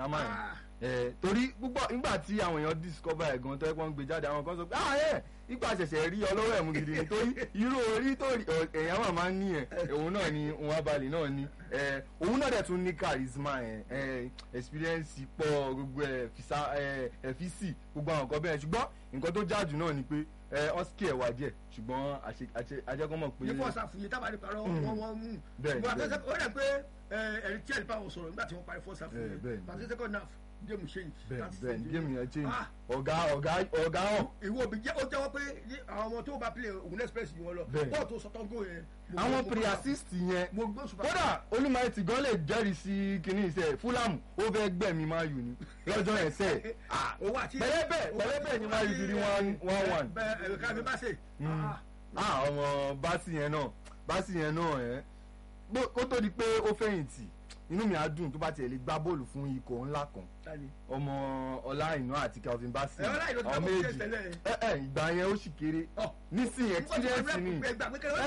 drama yẹn Ah. ẹ torí púpọ̀ nígbà tí àwọn èèyàn discover ẹ̀ gan tó ẹ pọ́n gbé jáde àwọn kan sọ pé ah ẹ nígbà ṣẹ̀ṣẹ̀ rí ọlọ́wọ́ ẹ̀ mú gidi ni torí irú orí tó rí ọ- èèyàn máa máa ń ní ẹ̀ òun náà ni òun abalẹ̀ náà ni ẹ òun náà dẹ̀ tún ní charisma ẹ̀ ẹ experience pọ̀ gbogbo ẹ̀ fisa ẹ̀ ẹ̀ fisi gbogbo àwọn nǹkan bẹ́ẹ̀ ṣùgbọ́n nǹkan tó jáàjù náà ni pé ẹ ọ́sìkì ẹ̀ wá díẹ̀ ṣùgbọ́n àṣe- àṣe- ajẹ́kọ́mọ̀ pé ní fọ́ọ̀sì àfúnyẹ tábà ní parọ́ Mm. wọ́n wọ́n mú Bẹ́ẹ̀, bọ́n bẹ́ẹ̀. àtẹ́sẹ́ ó rẹ̀ pé ẹ̀rí tí ẹ̀rí báwọn sọ̀rọ̀ nígbà tí wọ́n parí fọ́ọ̀sì àfúnyẹ Bẹ́ẹ̀, bẹ́ẹ̀. pàṣẹ second half géèmù change bẹ́ẹ̀ láti bẹ́ẹ̀ send géèmù yẹn change Ah. ọ̀gá ọ̀gá ọ̀gá hàn ìwọ òbí jẹ́ ó jẹ́wọ́ pé ní àwọn ọmọ tó bá play Ògùn express yìí wọn lọ Bẹ́ẹ̀. bọ́ọ̀ tó sọtọ́ gò yẹn mo- àwọn mo- pre-assist yẹn mo gbé òṣùpá kódà olùmọ̀ẹ́tì gan lè jẹ́rìí sí kinní iṣẹ́ fúlàmù ó fẹ́ gbẹ̀mí máa yù ní lọ́jọ́ yẹn sẹ́ owó àti pẹ̀lẹ́bẹ̀ pẹ̀lẹ́bẹ̀ ni máa yù di ní one one one. bẹ́ẹ̀ ẹ̀ka mi bá ṣe Mm. ah ọmọ báàsì yẹn náà báàsì yẹn náà ẹ bó- kó tó di pé ó fẹ̀yìntì inú mi á dùn tó bá tiẹ̀ lè gbá bọ́ọ̀lù fún ikọ̀ ńlá kan tani ọmọ ọláìná àti calvin bassey ẹ̀ ọláìná ti àwọn gbá bọ́ọ̀lù méjì tẹ́lẹ̀. ẹ ẹ ìgbà yẹn ó sì kéré Ọ̀. nísìnyí experience ni ẹ ẹ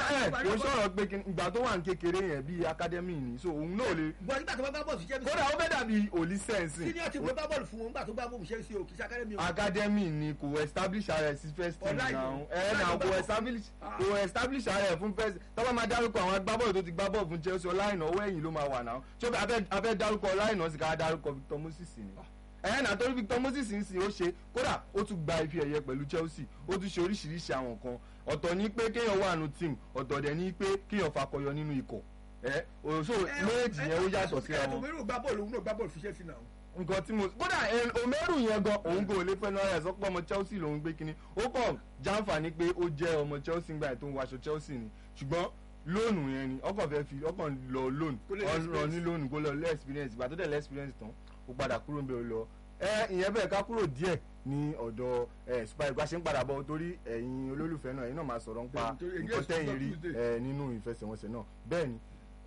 kò sọ̀rọ̀ pé kí- ìgbà tó wà ní kékeré yẹn bíi academy ni so òun náà lè bọ́ọ̀ nígbà tó bá gbá bọ́ọ̀lù ṣiṣẹ́ kódà ó fẹ́ dàbí òlì sẹ́ǹsì senior team ló gbá bọ́ọ̀lù fún wọn nígbà tó gbá bọ́ọ̀lù ṣe é sí o kì í ṣe academy o. academy ni kò establish ara ẹ̀ sí first team Ọláìná. náà ẹ náà Ọláìná kò bá- establish Ah. kò establish ara ẹ̀ fún first tọ́ba máa dárúkọ àwọn agbábọ́ọ̀lù tó ti gbá bọ́ọ̀lù fún Chelsea ọláìná ọwọ́ ẹ̀yìn ló máa wà náà tí ó bẹ abẹ́ abẹ́ dárúkọ ọláìná sì ká dárúkọ Victor Moses ni ẹ náà torí Victor Moses ń sìn ó ṣe kódà ó tún gba ife ẹ̀yẹ pẹ̀lú Chelsea ó tún ṣe oríṣiríṣi àwọn nǹkan ọ̀tọ̀ ní pé kéèyàn wà nù team ọ̀tọ̀ dẹ̀ ní pé kéèyàn fakọyọ nínú ikọ̀ ẹ òṣò méjì yẹn ó yàtọ̀ síra wọn òmíràn gbá bọ́ọ̀lù òun náà gbá bọ́ọ̀lù fi ṣe é sí náà. nǹkan tí mo kódà ẹ, Omeru yẹn gan òun kò lè fẹ́ náà ẹ̀ sọ pé ọmọ Chelsea lòún gbé kínní ó kàn jàǹfààní pé ó jẹ́ ọmọ Chelsea ńgbà tó ń waṣọ Chelsea ni ṣùgbọ́n lóònù yẹn ni ọkàn fẹ́ fi ọkàn lọ lóònù Kó lè ọ̀rọ̀ ní experience. lóònù kó lọ lé experience ìgbà tó dẹ̀ lé experience tán ó padà kúrò ń bẹ̀ ó lọ ẹ ìyẹn bẹ́ẹ̀ ká kúrò díẹ̀ ní ọ̀dọ̀ ẹ Super Eagles ṣe ń padà bọ̀ torí ẹ̀yin olólùfẹ́ náà ẹ̀yin náà máa sọ̀rọ̀ nípa Bẹ́ẹ̀ni, torí nǹkan against tẹ́yìn rí Tuesday. ẹ nínú ìfẹsẹ̀wọnsẹ̀ náà bẹ́ẹ̀ ni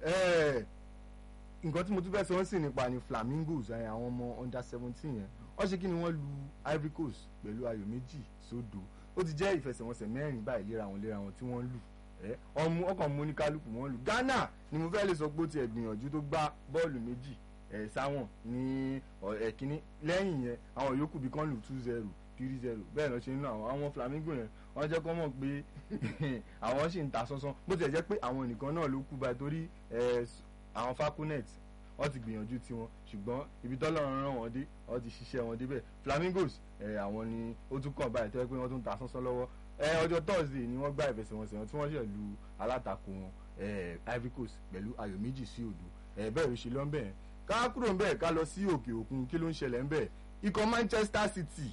ẹ nǹkan tí mo tún fẹ́ sọ ń sìn nípa ni flamingos ẹ, àwọn ọmọ under seventeen yẹn wọ́n ṣe kí ni wọ́n lu Ivory Coast pẹ̀lú ayò méjì sódò ó ti jẹ́ ìfẹsẹ̀wọnsẹ̀ mẹ́rin báyìí léra wọn léra wọn tí wọ́n lù ẹ ọmú ọkàn mú ní kálukú wọn lù Ghana ni mo fẹ́ lè sọ pé ó tiẹ̀ gbìyànjú tó gbá bọ́ọ̀lù méjì ẹ sáwọn ní ẹ̀kíní lẹ́yìn yẹn àwọn yòókù bí kan lù two zero three zero bẹ́ẹ̀ lọ ṣe ń lọ àwọn àwọn flamingo yẹn wọ́n jẹ́ kọ́ mọ̀ pé àwọn sì ń ta sánsán bó tilẹ̀ jẹ́ pé àwọn nìkan náà ló kú báyìí torí ẹ, àwọn falconet wọ́n ti gbìyànjú tiwọn ṣùgbọ́n ibi tọ́lọ́run rán wọn dé wọ́n ti ṣiṣẹ́ wọn débẹ̀ flamingos ẹ, àwọn ni ó tún kàn báyìí tó yẹ pé wọ́n tún ta sánsán lọ́wọ́ ẹ, ọjọ́ thursday ni wọ́n gbá ìfẹsẹ̀wọnsẹ̀ wọn tí wọ́n ṣẹ̀ lu alátakò wọn ẹ, ivory coast pẹ̀lú ayò méjì sí òdo ẹ, bẹ́ẹ̀ ló ṣe lọ́nbẹ̀ yẹn ká kúrò ń bẹ̀ ká lọ sí òkè òkun kí ló ń ṣẹlẹ̀ ń bẹ̀ ikọ̀ manchester city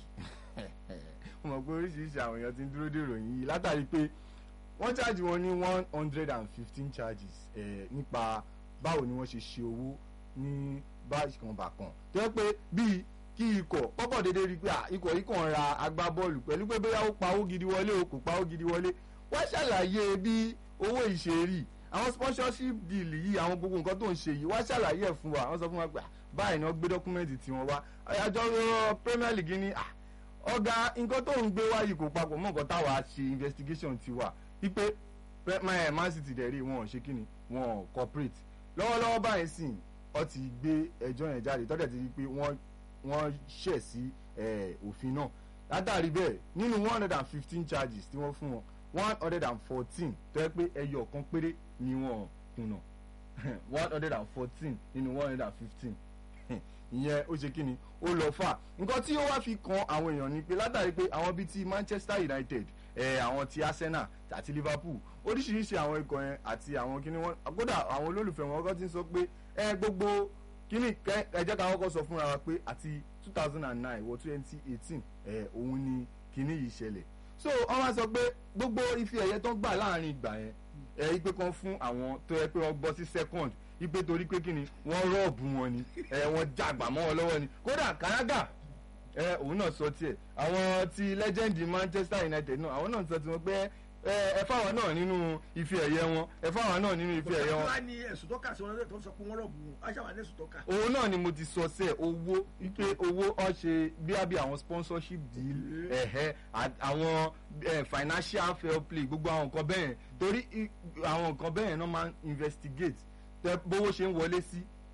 mo mọ̀ pé oríṣiríṣi àwọn èèyàn ti ń dúró dèrò yìí látàrí pé wọ́n charge wọn ní one hundred and fifteen charges eh, nípa báwo ni wọ́n ṣe ṣe owó ní bákanbàkan tó yẹ pé bíi kí ikọ̀ pọ́pọ̀ déédéé rí i pé à, ikọ̀ yìí kàn ra agbábọ́ọ̀lù pẹ̀lú pé bóyá ó pa owó gidi wọlé o kò pa owó gidi wọlé wọ́n ṣàlàyé bí owó ìṣeré àwọn sponsorship deal yìí àwọn gbogbo nǹkan tó ń ṣe yìí wọ́n ṣàlàyé ẹ̀ fún wa wọ́n sọ fún wa pé à, báyìí ni wọ́n gbé dọ́kúmẹ́ǹtì tiwọn wá àjọ Premier League ní à, ọ̀gá nǹkan tó ń gbé wáyé kò papọ̀ mọ́ nǹkan táwa ṣe investigation ti wà wípé Pre- Ma- Man City dẹ̀ rí wọn ò ṣe kíni wọn ò cooperate lọ́wọ́lọ́wọ́ báyìí sìn ọ ti gbé ẹjọ́ yẹn jáde tọ́jà ti rí pé wọ́n wọ́n ṣẹ̀ sí eh, òfin náà látàrí bẹ́ẹ̀ nínú one hundred and fifteen charges tí wọ́n fún wọn one hundred and fourteen tó yẹ pé ẹyọ kan péré ni wọ́n kùnà one hundred and fourteen nínú one hundred and fifteen ìyẹn ó ṣe kí ni ó lọ fà nǹkan tí ó wá fi kan àwọn èèyàn ni pé látàrí pé àwọn bíi ti Manchester United ẹ àwọn ti Arsenal àti Liverpool oríṣiríṣi àwọn ikọ̀ yẹn àti àwọn kíní wọn kódà àwọn olólùfẹ́ wọn kọ́ ti ń sọ pé ẹ gbogbo kíní kẹ ẹ jẹ́ ká kọ́kọ́ sọ fúnra wa pé àti two thousand and nine wọ twenty eighteen ẹ òun ni kíní yìí ṣẹlẹ̀ so wọ́n wá sọ pé gbogbo ife ẹ̀yẹ tó ń gbà láàrin ìgbà yẹn ẹ ipe kan fún àwọn tó yẹ pé wọ́n bọ́ sí second ipe torí pé kíni wọ́n rọ́ọ̀bù wọn ni ẹ wọ́n jàgbà mọ́ wọn lọ́wọ́ ni kódà Kanaga ẹ òun náà sọ tiẹ̀ àwọn ti legend Manchester United náà àwọn náà sọ tiwọn pé ẹ ẹ fáwọn náà nínú ife ẹ̀yẹ wọn ẹ fáwọn náà nínú ife ẹ̀yẹ wọn wọ́n á ní ẹ̀sùn tó kà sí wọn tó sọ pé wọ́n rọ̀bù wọn aṣáà wà ní ẹ̀sùn tó kà. òun náà ni mo ti sọ sẹ owó wípé owó ọ ṣe bí àbí àwọn sponsorship deal ẹ̀hẹ́ à- àwọn eh, financial fair play gbogbo àwọn nǹkan bẹ́ẹ̀ torí i- àwọn nǹkan bẹ́ẹ̀ náà máa ń investigate tẹ bówó ṣe ń wọlé sí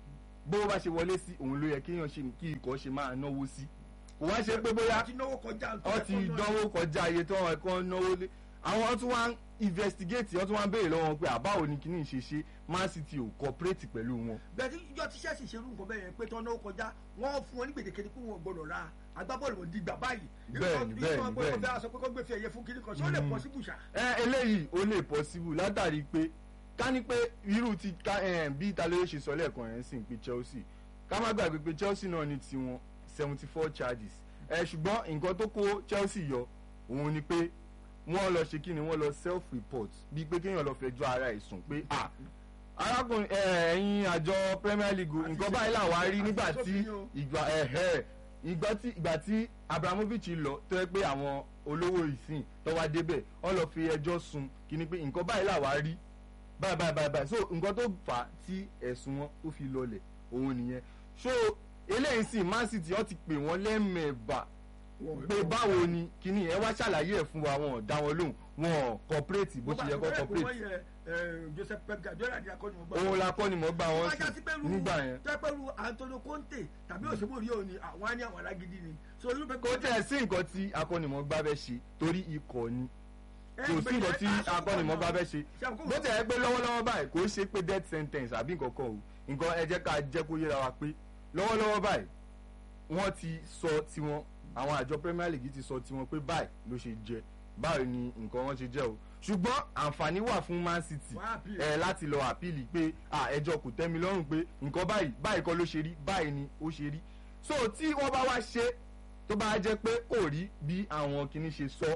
bó bá ṣe wọlé sí òun ló yẹ kéèyàn ṣe kí ikọ̀ ṣe máa náwó sí kò wá ṣe pé bóyá ti náwó kọjá wọ́n ti dánwó kọjá iye tó wọn kọ́ náwó lé àwọn tún wá ń investigate wọ́n tún wá ń béèrè lọ́wọ́ wọn pé àbáwo ni kíní ṣe ṣe Man City ò cooperate pẹ̀lú wọn. bẹ́ẹ̀ tí ìjọ tí Chelsea ṣerú nǹkan bẹ́ẹ̀ yẹn pé tán náwó kọjá wọ́n fún wọn ní gbèdéke ní pé wọn ò gbọdọ̀ ra agbábọ́ọ̀lù wọn di gbà báyìí. Bẹ́ẹ̀ni, bẹ́ẹ̀ni, bẹ́ẹ̀ni bẹ́ẹ̀ni. bẹ́ẹ̀ sọ pé kó gbé fi ẹ̀yẹ fún kíní kan ṣé ó lè pọ̀ sí bùṣà. ẹ eléyìí ó lè possible látàrí pé ká ní pé irú ti ká ẹ bí ìtàlóye ṣe sọ lẹ́ẹ̀kan yẹn sì ń pe Chelsea ká má gbàgbé pé Chelsea náà ní tiwọn seventy four charges ẹ ṣùgbọ́n nǹkan tó kó Chelsea yọ òun ni pé wọ́n lọ ṣe kí ni wọ́n lọ self report bíi pé kéèyàn lọ fẹjọ́ ara ẹ̀ sùn pé ah arákùnrin ẹ ẹ̀yin àjọ Premier League o, Àti nǹkan ṣe- báyìí làwa rí àti nígbà ṣe tí sófin o. ìgbà ẹ̀hẹ́ ìgbà tí ìgbà tí Abramovich lọ tó yẹ pé àwọn olówó ìsìn tó wá débẹ̀ wọ́n lọ fi ẹjọ́ sun kí ni pé nǹkan báyìí làwa rí báyìí báyìí báyìí báyìí so nǹkan tó fà á tí ẹ̀sùn wọn tó fi lọlẹ̀ òun nìyẹn so eléyìí sì Man City wọ́n ti pè wọ́n lẹ́mẹ̀ẹ́bà pé báwo ni kíní ẹ wá ṣàlàyé ẹ̀ fún wa wọn ò dá wọn lóhùn wọn ò cooperate bó ṣe yẹ kó cooperate Joseph Pep Guardiola ni akọni wọn gbà. òun la kọ́ ni mo gbà wọ́n wọ́n já sí pẹ̀lú sí nígbà yẹn jẹ́ pẹ̀lú Antonio Conte tàbí òṣèlú rí òní àwọn á ní àwọn alágídí ni. so irú Pep kò tẹ̀ sí nǹkan tí akọ́nimọ̀ọ́gbá fẹ́ ṣe torí ikọ̀ ni kò sí nǹkan tí akọ́nimọ̀ọ́gbá fẹ́ ṣe bó tẹ̀ ẹ́ pé lọ́wọ́lọ́wọ́ báyìí kò ṣe pé death sentence àbí nǹkan kan o nǹkan ẹ jẹ́ ká jẹ́ kó yéra wa pé lọ́wọ́lọ́wọ́ báyìí wọ́n ti sọ tiwọn àwọn àjọ Premier League ti sọ tiwọn pé báyìí ló ṣe jẹ báyìí ni nǹkan wọn ṣe jẹ o ṣùgbọ́n àǹfààní wà fún Man City Wọ́n á appeal. ẹ láti lọ àpìlì pé à ẹjọ́ kò tẹ́ mi lọ́rùn pé nǹkan báyìí báyìí kọ́ ló ṣe rí báyìí ni ó ṣe rí so tí wọ́n bá wá ṣe tó bá jẹ́ pé kò rí bí àwọn kìíní ṣe sọ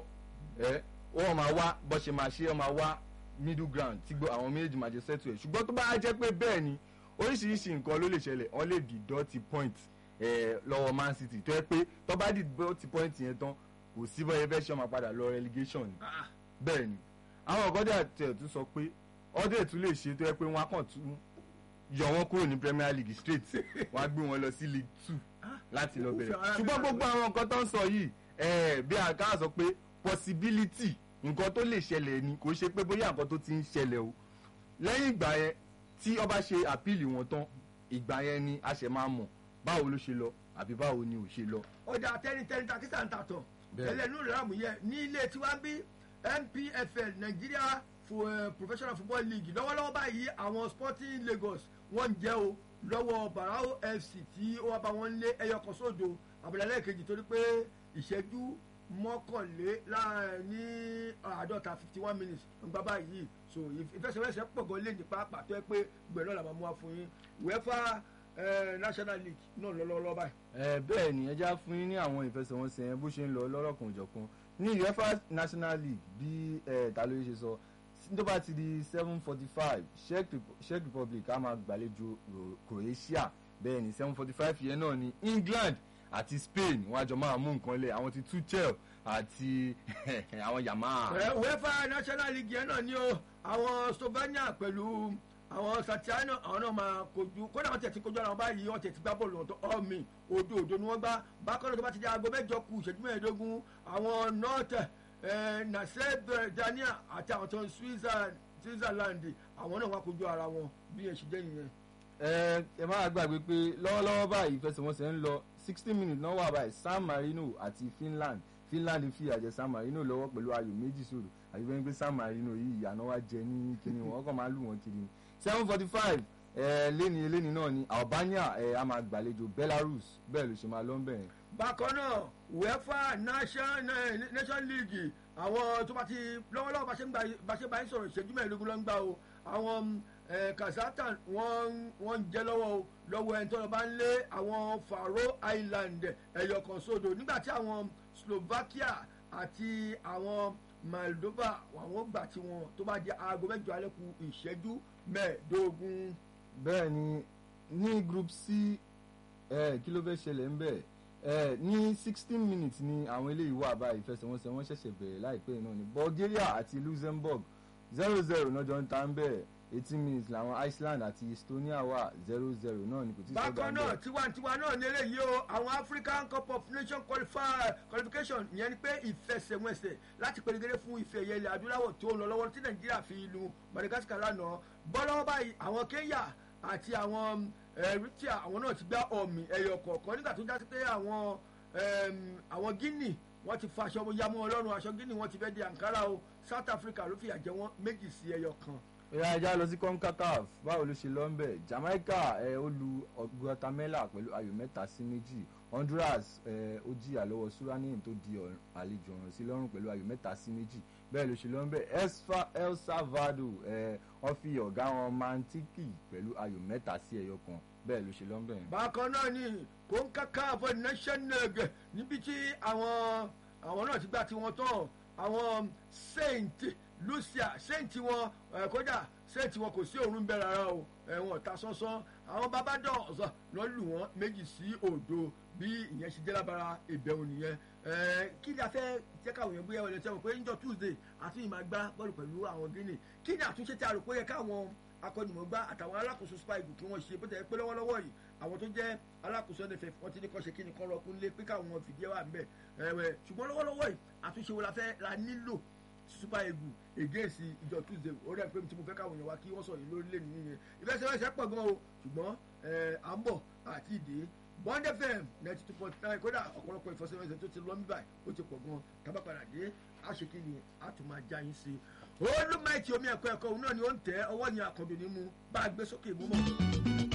ẹ wọ́n máa wá bó ṣe máa ṣe wọ́n máa wá middle ground tí gbọ́ àwọn méjèèjì máa jẹ settle ẹ̀ ṣùgbọ́n tó bá jẹ́ pé bẹ́ẹ̀ ni oríṣiríṣi nǹkan ló lè ṣẹlẹ̀ wọ́n lè dìdọ́tì point ẹ̀ lọ́wọ́ Man City tó yẹ pé tó bá dìdọ́tì point yẹn tán kò sí bọ́yẹ fẹ́ ṣe ọmọ padà lọ relegation ni bẹ́ẹ̀ ni àwọn ọ̀gọ́dà tẹ̀ tún sọ pé ọdẹ tún lè ṣe tó yẹ pé wọ́n á kàn tún yọ wọ́n kúrò ní Premier League straight wọ́n á gbé wọn lọ sí League two láti lọ bẹ̀rẹ̀ ṣùgbọ́n gbogbo àwọn nǹkan tó ń sọ yìí ẹ̀ bí àká sọ pé possibility nǹkan tó lè ṣẹlẹ̀ ni kò ṣe pé bóyá nǹkan tó ti ń ṣẹlẹ̀ o lẹ́yìn ìgbà yẹn tí ọba ṣe àpíìlì wọn tán ìgbà yẹn ni a ṣẹ̀ máa mọ̀ báwo ló ṣe lọ àbí báwo ni ò ṣe lọ. ọjà tẹnitẹni takisa ń tàtọ̀ Bẹ́ẹ̀. ẹlẹ́nu ìlàmù yẹ ní ilé tiwa bí NPFL Nigeria for, uh, Professional Football League lọ́wọ́lọ́wọ́ báyìí àwọn Sporting Lagos wọ́n ń jẹ́ o lọ́wọ́ Barao FC tí ó wá bá wọn lé ẹyọ kan sódò àbúlálẹ́ kejì torí pé ìṣẹ́jú mọ́kànlé láàrin ní àádọ́ta fifty one minutes ń gbá báyìí so ìfẹsẹ̀wẹsẹ̀ pọ̀ gan lé ní pàápàá tó yẹ pé gbẹ̀rẹ̀ náà la máa mú wa fún yín UEFA eh, National League náà lọ́lọ́lọ́ báyìí. ẹ bẹ́ẹ̀ ni ẹ já fún yín ní àwọn ìfẹsẹ̀wọnsẹ̀ yẹn bó ṣe ń lọ lọ́rọ̀kan òjọ̀kan ní UEFA National League bí ẹ ta ló ṣe sọ tó bá ti di seven forty five Czech Repu- Czech Republic á máa gbàlejò Ro- Croatia bẹ́ẹ̀ ni seven forty five yẹn náà ni England àti Spain wọ́n á jọ máa mú nǹkan lẹ̀ àwọn ti Tuchel àti àwọn Yamal. Ẹ, UEFA National League yẹn náà ni o àwọn Slovenia pẹ̀lú àwọn Satiano àwọn náà máa kojú kódà wọn tẹ̀ ti kojú ara wọn báyìí wọn tẹ̀ ti gbá bọ́ọ̀lù ọ̀tọ̀ ọ̀mì òdo òdo ni wọ́n gbá bákan náà tó bá ti di aago mẹ́jọ kù ìṣẹ́jú mẹ́ẹ̀ẹ́dógún àwọn North ẹ̀ Naseb Dania àti àwọn tó ń Switzerland Switzerland àwọn náà wá kojú ara wọn bí ẹ̀ ṣe jẹ́ nìyẹn. ẹ ẹ máa gbàgbé pé lọ́wọ́lọ́wọ́ báyìí ìfẹsẹ̀wọnsẹ̀ ń lọ sixty minutes náà wà báyìí San Marino àti Finland Finland fi àjẹ San Marino lọ́wọ́ pẹ̀lú ayò méjì sódò àti bẹ́ẹ̀ ni pé San Marino yìí ìyànà wa jẹ ní kíni wọn kàn máa lù wọ́n kiri ni seven forty five ẹ lẹ́ni eléni náà ni Albania ẹ a máa gbàlejò Belarus bẹ́ẹ̀ ló ṣe máa lọ bẹ́ẹ̀. bákan náà uefa nation nation league àwọn tó bá ti lọ́wọ́lọ́wọ́ bá ṣe ń gba bá ṣe bá ń sọ̀rọ̀ ìṣẹ́jú mẹ́ẹ̀ẹ́dógún ló ń gbà o àwọn eh, kazakhstan wọ́n wọ́n ń jẹ́ lọ́wọ́ o lọ́wọ́ ẹni tó lọ bá ń lé àwọn faroe island ẹ̀yọ̀ kan sódò nígbà tí àwọn slovakia àti àwọn moldova àwọn gbà tí wọn tó bá di aago mẹ́jọ alẹ́ kù ìṣẹ́jú mẹ́ẹ̀ẹ́dógún. bẹ́ẹ̀ ni ní group c ẹ kí ló fẹ́ ṣẹlẹ̀ ń bẹ̀ ẹ ní sixteen minutes ni àwọn eléyìí wà báyìí ìfẹsẹ̀wọnsẹ̀ wọ́n ṣẹ̀ṣẹ̀ bẹ̀rẹ̀ láìpẹ́ yìí náà ni Bulgaria àti Luxembourg zero zero náà jọ ń ta ń bẹ̀ eighteen minutes làwọn Iceland àti Estonia wà zero zero náà ni kò tí ì sọ́gbà bákan ń náà bẹ̀. tiwantiwa náà ní eléyìí o àwọn African Cup of Nations qualify- qualification ìyẹn ni pé ìfẹsẹ̀wọnsẹ̀ láti pèrègèrè fún ife ẹ̀yẹ ilẹ̀ adúláwọ̀ tó ń lọ lọ́wọ́ tí Nàìjíríà fi lu Madagascar lánàá bọ́lọ́wọ́ báyìí àwọn Kenya àti àwọn eritrea àwọn náà ti gbá ọ̀mì ẹ̀yọ̀ kọ̀ọ̀kan nígbà tó jásí pé àwọn em, àwọn guinea wọ́n ti fa aṣọ yamọ́ ọlọ́run aṣọ guinea wọ́n ti fẹ́ di ankara o south africa ló fìyà jẹ wọ́n méjì sí ẹyọ kan ìyá ẹja lọ sí concacaf báwo ló ṣe lọ ń bẹ̀ jamaica ẹ ó lu guatemala pẹ̀lú ayò mẹ́ta sí méjì honduras ẹ ó jìyà lọ́wọ́ suriname tó di ọ̀ràn- àlejò ọ̀ràn sí lọ́rùn pẹ̀lú ayò mẹ́ta sí méjì bẹ́ẹ̀ ló ṣe lọ ń bẹ̀ Esfa- el salvador ẹ wọ́n fi ọ̀gá wọn mantiki pẹ̀lú ayò mẹ́ta sí ẹyọ kan bẹ́ẹ̀ ló ṣe lọ ń bẹ̀. bákan náà ni kòńkàkàfọ national níbi tí àwọn àwọn náà ti gbà tí wọ́n tán àwọn saint lucia saint wọn ẹ, kódà saint wọn kò sí òórùn bẹ́ẹ̀ rárá o ẹ̀wọ̀n ta sánsán àwọn babadọ̀ ọ̀sán lọ́ lù wọ́n méjì sí òdo bí ìyẹn ṣe jẹ́ lábara ìbẹ̀wò nìyẹn ẹ, kí ni a fẹ́ jẹ́ káwọn èèyàn bóyá wọlé sẹ́wọ̀n pé níjọ́ tuesday àti ìmọ̀ àgbá bọ́ọ̀lù pẹ̀lú àwọn guinea kí ni àtúnṣe tí a rò pé ó yẹ káwọn akọ́nìmọ̀gbá àtàwọn alákòóso super eagles kí wọ́n ṣe bó tẹ̀ pé lọ́wọ́lọ́wọ́ yìí àwọn tó jẹ́ alákòóso nff wọ́n ti ní kọ́ ṣe kí ni kọ́ rọkún lé pé káwọn fìdí ẹ̀ wà ń bẹ̀ ẹ̀wẹ̀ ṣùgbọ́n lọ́wọ́lọ́wọ́ yìí àtúnṣe wo la fẹ́ la nílò super eagles against ìjọ tuesday ó rẹ̀ pé tí mo fẹ́ káwọn èèyàn wá kí wọ́n sọ yìí lórílẹ̀ nìyẹn ìfẹsẹ̀wẹsẹ̀ pọ̀ gan o ṣùgbọ́n ẹ̀ à ń bọ̀ àti ìdè bond fm ninety two point nine kódà ọ̀pọ̀lọpọ̀ ìfọsẹ̀wẹsẹ̀ tó ti lọ mí báyìí ó ti pọ̀ gan tábàpadà dé àṣekínni àtúmọ̀ ajá yín sí i olùmọ̀ẹ́tì omi ẹ̀kọ́ ẹ̀kọ́ òun náà ni ó ń tẹ́ ọwọ́ yẹn àkàndùn ní mu bá a gbé sókè mú mọ́.